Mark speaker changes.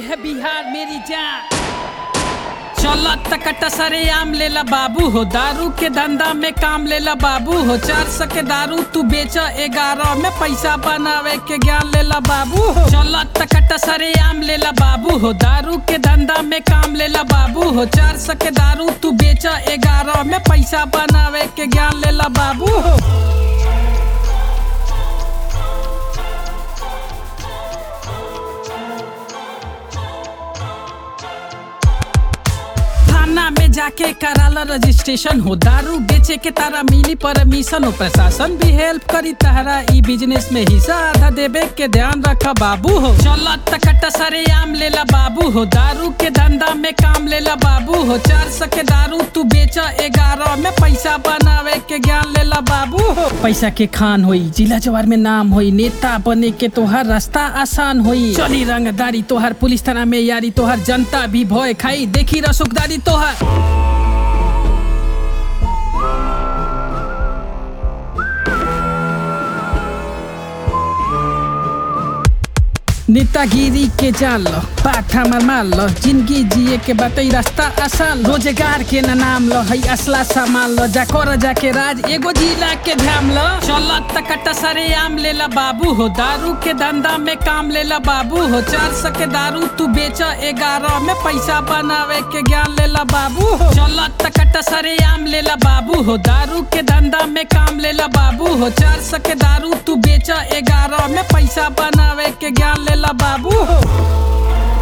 Speaker 1: है बिहार मेरी जान चलो तकट सरे आम लेला बाबू हो दारू के धंधा में काम लेला बाबू हो चार सौ के दारू तू बेच ग्यारह में पैसा बनावे के ज्ञान लेला बाबू हो चलो तकट सरे आम लेला बाबू हो दारू के धंधा में काम लेला बाबू हो चार सौ के दारू तू बेच ग्यारह में पैसा बनावे के ज्ञान लेला बाबू हो थाना में जाके कराला रजिस्ट्रेशन हो दारू बेचे के तारा मिली परमिशन हो प्रशासन भी हेल्प करी तारा ई बिजनेस में हिस्सा आधा देवे के ध्यान रखा बाबू हो चलो तकट सरे आम लेला बाबू हो दारू के धंधा में काम लेला बाबू हो चार सौ के दारू तू बेच ग्यारह में पैसा बनावे के ज्ञान लेला बाबू हो पैसा के खान होई जिला जवार में नाम होई नेता बने के तोहर रास्ता आसान होई चली रंगदारी तोहर पुलिस थाना में यारी तोहर जनता भी भय खाई देखी रसुकदारी तोहर नेतागिरी के जाल लो पाठ हमर मार लो जिंदगी जिए के बतई रास्ता आसान रोजगार के न नाम लो हई असला सामान लो जा कर जाके राज एगो जिला के ध्यान लो चल तकट सरे आम लेला बाबू हो दारू के धंधा में काम लेला बाबू हो चार सौ के दारू तू बेच ग्यारह में पैसा बनावे के ज्ञान लेला बाबू हो चल तकट सरे आम लेला बाबू हो दारू के धंधा में काम लेला बाबू हो चार सौ के दारू तू बेच ग्यारह में पैसा बनावे के ज्ञान लेला बाबू हो